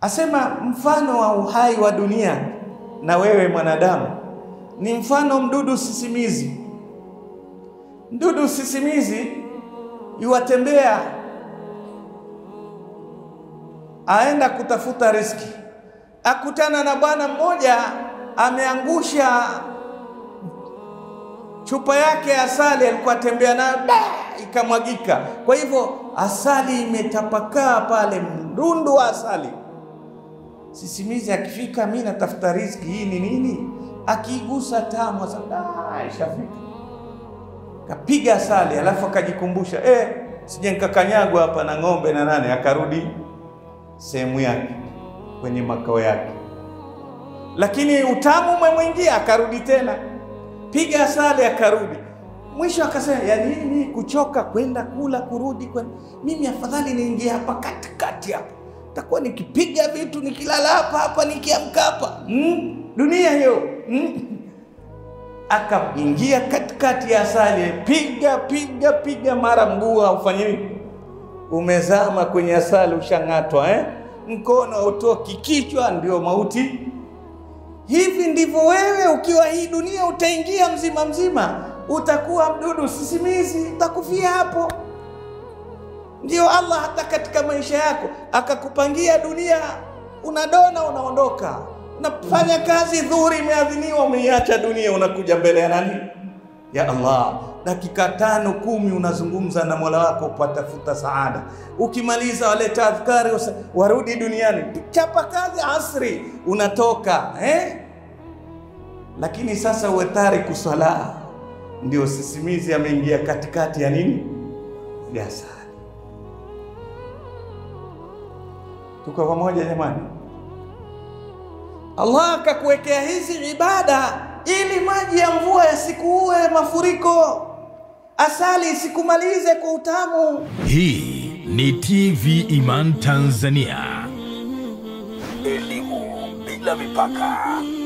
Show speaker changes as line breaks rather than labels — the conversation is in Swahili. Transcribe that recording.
Asema mfano wa uhai wa dunia na wewe mwanadamu ni mfano mdudu sisimizi. Mdudu sisimizi yuwatembea, aenda kutafuta riski, akutana na bwana mmoja ameangusha chupa yake ya asali, alikuwa atembea nayo ikamwagika. Kwa hivyo asali imetapakaa pale, mdundu wa asali. Sisimizi akifika, mi natafuta riziki, hii ni nini? Akiigusa tamu, ishafika, kapiga asali, alafu akajikumbusha eh, sije nikakanyagwa hapa na ng'ombe na nane. Akarudi sehemu yake kwenye makao yake, lakini utamu umemwingia, akarudi tena, piga asali, akarudi mwisho akasema, ya nini kuchoka kwenda kula kurudi kwenda, mimi afadhali niingie hapa katikati hapa takuwa nikipiga vitu nikilala hapa hapa nikiamka hapa mm, dunia hiyo mm. Akaingia katikati ya asali, piga piga piga, mara mguu haufanye nini, umezama kwenye asali, ushang'atwa eh? Mkono hautoki, kichwa ndio mauti. Hivi ndivyo wewe ukiwa hii dunia utaingia mzima mzima, utakuwa mdudu sisimizi, utakufia hapo. Ndio Allah hata katika maisha yako akakupangia dunia, unadona unaondoka, unafanya kazi dhuhuri imeadhiniwa, umeiacha dunia, unakuja mbele ya nani? Ya Allah. Dakika tano kumi unazungumza na Mola wako, upatafuta saada. Ukimaliza waleta adhkari, warudi duniani, chapa kazi, asri unatoka eh? Lakini sasa uwe tariku sala, ndio sisimizi ameingia katikati ya nini? Ya sala. Tuko pamoja jamani? Allah akakuwekea hizi ibada ili maji ya mvua yasikuue mafuriko, asali isikumalize kwa utamu.
Hii ni TV Iman Tanzania.
Elimu bila mipaka.